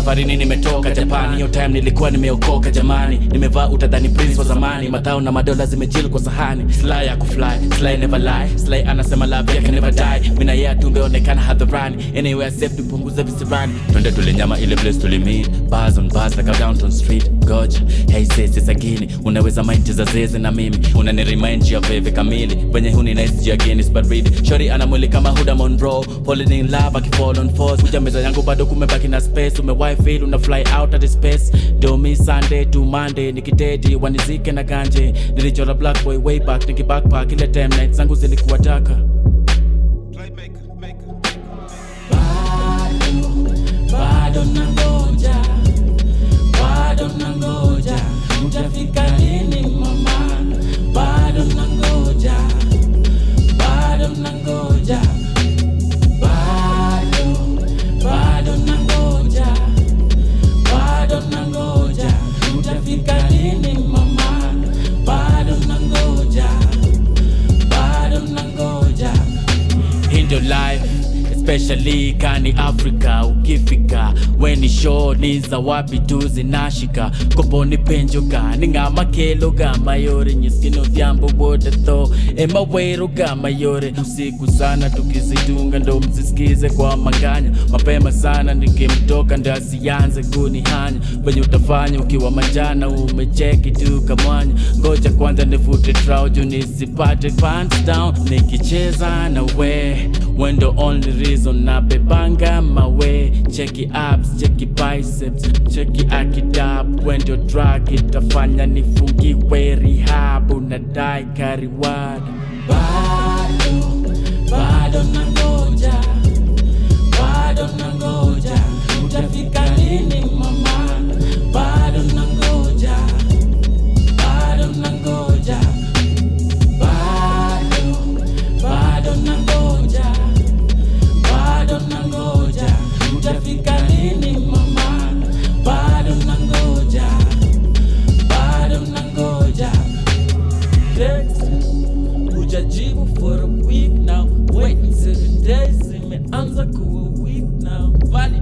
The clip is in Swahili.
safarini nimetoka japani hiyo time nilikuwa nimeokoka jamani nimevaa utadhani prince wa zamani matao na madola zimejil kwa sahani sly ya kufly sly never lie sly anasema love yake never die mina yeye tumeonekana hadharani anywhere safe tupunguze visirani twende tulinyama ile place tulimeet bars on bars like a downtown street goja hey sis it's agini unaweza mind za zeze na mimi unani remind ya veve kamili venye huni nice ya Guinness but read shori ana mwili kama Huda Monroe falling in love akifall on force kuja meza yangu bado kumebaki na space umewifi una fly out at the space do me Sunday to Monday nikidedi wanizike na ganje nilichora black boy way back nikibackpack ile time nights zangu zilikuwa taka Playmaker, maker, bado bado nangoja bado nangoja utafika lini mama bado nangoja bado nangoja bado bado nangoja bado nangoja utafika lini mama bado nangoja bado nangoja hii ndio life especially kani afrika ukifika weni sho ni za wapi tu zinashika koponi penjoka ningamakelo gamayore nyiskino vyambo wote tho emawero gamayore usiku sana tukizitunga ndo mzisikize kwa manganya mapema sana nikimtoka ndo asianze kunihanya venye utafanya ukiwa majana umecheki tu kamwanya ngoja kwanza nifute trauju nisipate pants down nikicheza na we wendo only reason nabebanga mawe cheki abs cheki biceps cheki akidab wendo drug itafanya nifungiwe rehab unadai kariwad bado bado nangoja bado nangoja utafika lini mama bado nangoja bado nangoja bado bado nangoja bado nangoja utafika lini mama bado nangoja bado nangoja text hujajibu for a week now waiting seven days imeanza kuwa week now Vali